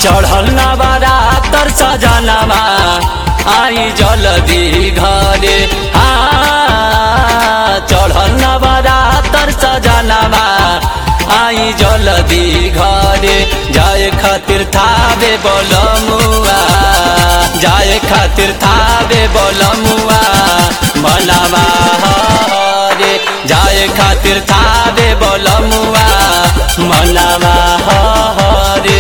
चढ़ल नवारा तर सजनवा आई जल्दी घरे आ चढ़ल नवारा तर सजनवा आई जल्दी घरे जाए खातिर थावे बोलमुआ जाए खातिर थावे बोलमुआ मनवा हरे जाए खातिर थावे बोलमुआ मनवा हरे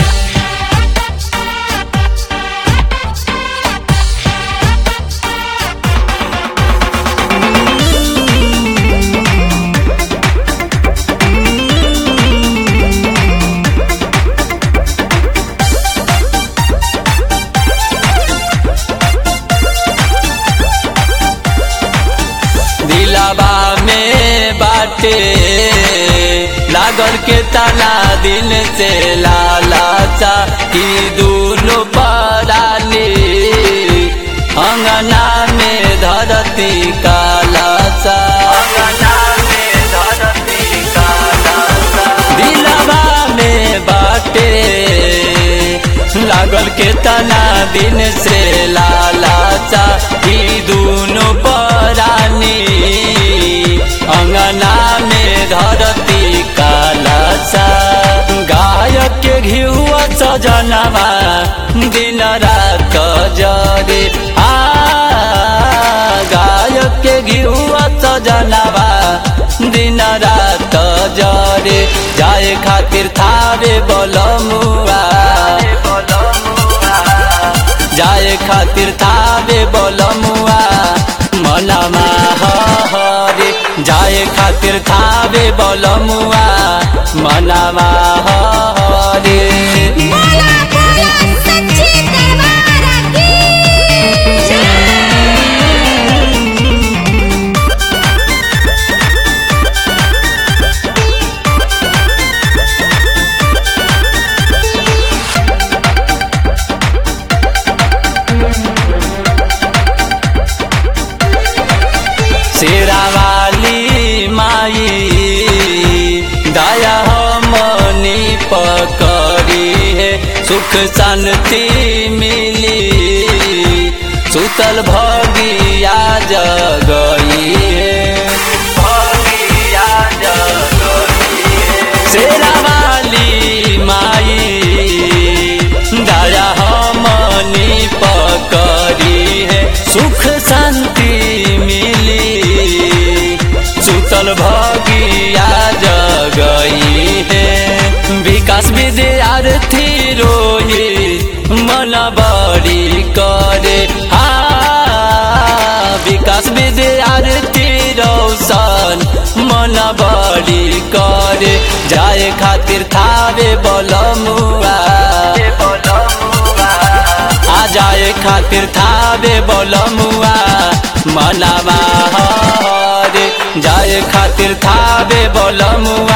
दिलाबा में बाटे लागल के ताला दिन से लालाचा की दूनो पराली अंगना में धरती कालाचा अंगना में धरती कालाचा दिलाबा में बाटे लागल के तना दिन से लालाचा ई दूनो परानी अंगना में धरती कालाचा गायक के घिहुआ सजनवा दिन रात जरे आ गायक के घिहुआ सजनवा दिन रात जरे जाए खातिर थावे बोलमुआ जाए खातिर थावे बोलमुआ मनवा हरे जाए खातिर थावे बोलमुआ मनवा हरे बोला बोला सच्ची दरबार की शेरावाली माई दया मनी पकड़ी है सुख शांति मिली सुतल भगिया जगई है भगिया जगई है शेरावाली माई दया हमनी पकड़ी है सुख शांति मिली सुतल भगिया जगई है विकास विद्यार्थी रोही मन बड़ी करे हा विकास विद्यार्थी रौशन मन बड़ी करे जाए खातिर थावे बोलमुआ आ जाए खातिर थावे बोलमुआ मनवा हरे जाए खातिर थावे बोलमुआ